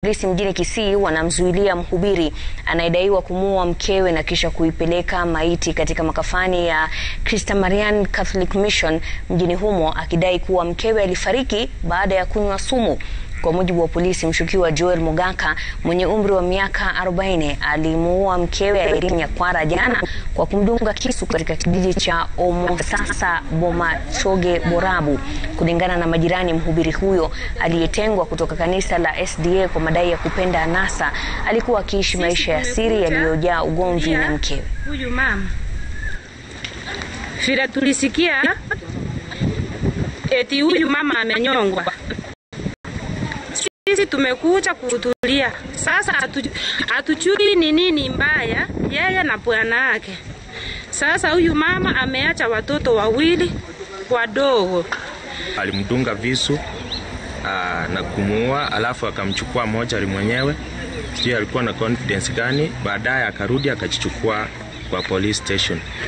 Polisi mjini Kisii wanamzuilia mhubiri anayedaiwa kumuua mkewe na kisha kuipeleka maiti katika makafani ya Christamarian Catholic Mission mjini humo akidai kuwa mkewe alifariki baada ya kunywa sumu. Kwa mujibu wa polisi, mshukiwa Joel Mugaka mwenye umri wa miaka 40 alimuua mkewe Irene Nyakwara jana kwa kumdunga kisu katika kijiji cha Omosasa Bomachoge Borabu. Kulingana na majirani, mhubiri huyo aliyetengwa kutoka kanisa la SDA kwa madai ya kupenda anasa alikuwa akiishi maisha ya siri yaliyojaa ugomvi na mkewe. Huyu mama vile tulisikia eti huyu mama amenyongwa, sisi tumekuja kuhudhuria. Sasa hatujui ni nini mbaya yeye na bwana yake. Sasa huyu mama ameacha watoto wawili wadogo. Alimdunga visu aa, na kumuua, alafu akamchukua mochari mwenyewe, sijui alikuwa na confidence gani. Baadaye akarudi akajichukua kwa police station.